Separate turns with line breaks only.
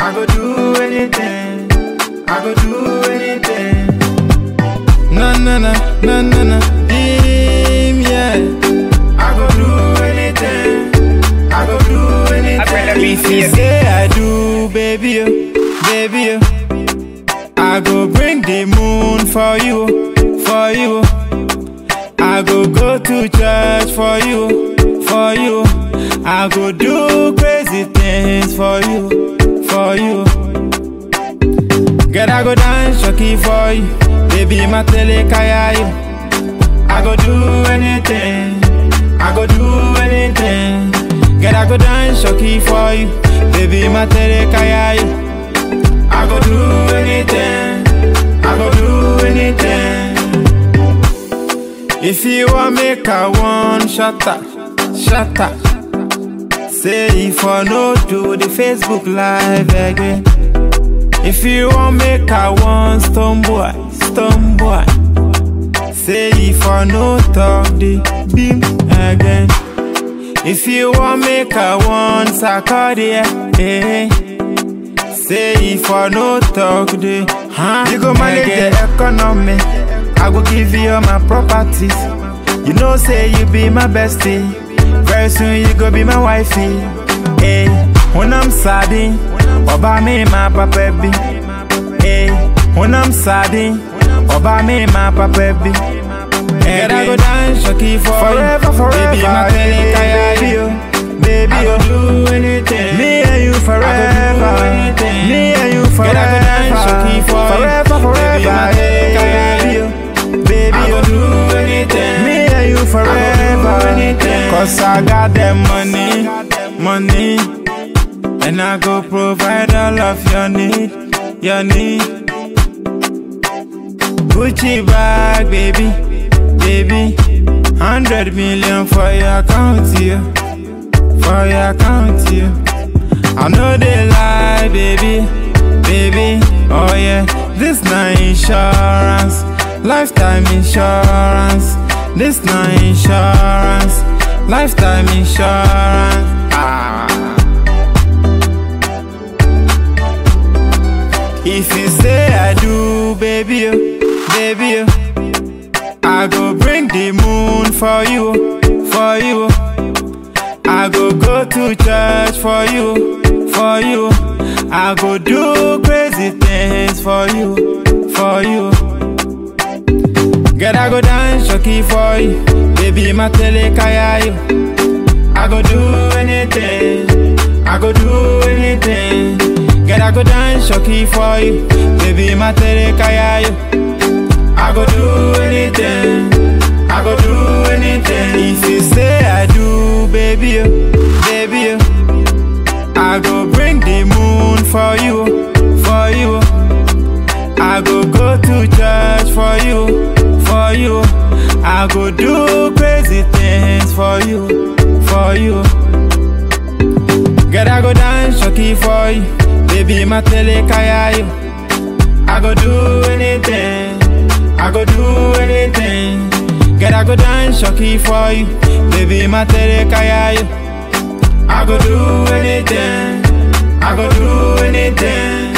I go do anything. I go do anything. Na na na na na na. Him, yeah. I go do anything. I go do anything.
I better be
If you
serious.
say I do, baby, oh, baby, oh. I go bring the moon for you, for you. I go go to church for you, for you. I go do crazy things for you, for you. Girl, I go dance shocky for you, baby, my tele kaya you. I go do anything, I go do anything. Girl, I go dance shocky for you, baby, my tele kaya you. I go do anything, I go do anything. If you want make a one shut up, shut up. Say if I no do the Facebook live again. If you want make a one stone boy, stone boy. Say if I no talk the beam again. If you want make a one sacadia, eh. Say if I no talk the huh? You go manage the economy. I go give you all my properties. You know, say you be my bestie. Very soon you go be my wifey. Hey, when I'm sad, Oba me my papa be. Hey, when I'm sad, Oba me my papa be. Hey, I go dance shocky for forever, forever. Baby, my belly baby, oh, baby, I go do anything. Me and you forever. Me and you forever. I go dance shocky for forever, forever. Baby, my belly baby, oh, baby, I go do anything. Me and you forever. Cause I got that money, money. And I go provide all of your need, your need. Gucci bag, baby, baby. Hundred million for your account, yeah. For your account, yeah. I know they lie, baby, baby. Oh yeah, this not insurance, lifetime insurance. This not insurance, lifetime insurance. Ah. If you say I do, baby, oh, baby, oh, I go bring the moon for you, for you. I go go to church for you, for you. I go do crazy things for you, for you. Girl, I go dance shocky for you, baby, my tele kaya you. I go do anything, I go do anything. Girl, I go dance shocky for you, baby, my tele kaya you. I go do anything, I go do anything. If you say I do, baby, oh, baby, oh, I go bring the moon for you, for you. I go go to church for you, for you. I go do crazy things for you, for you. Girl, I go dance shocky for you, baby, my tele kaya you. I go do anything, I go do anything. Girl, I go dance shocky for you, baby, my tele kaya you. I go do anything, I go do anything.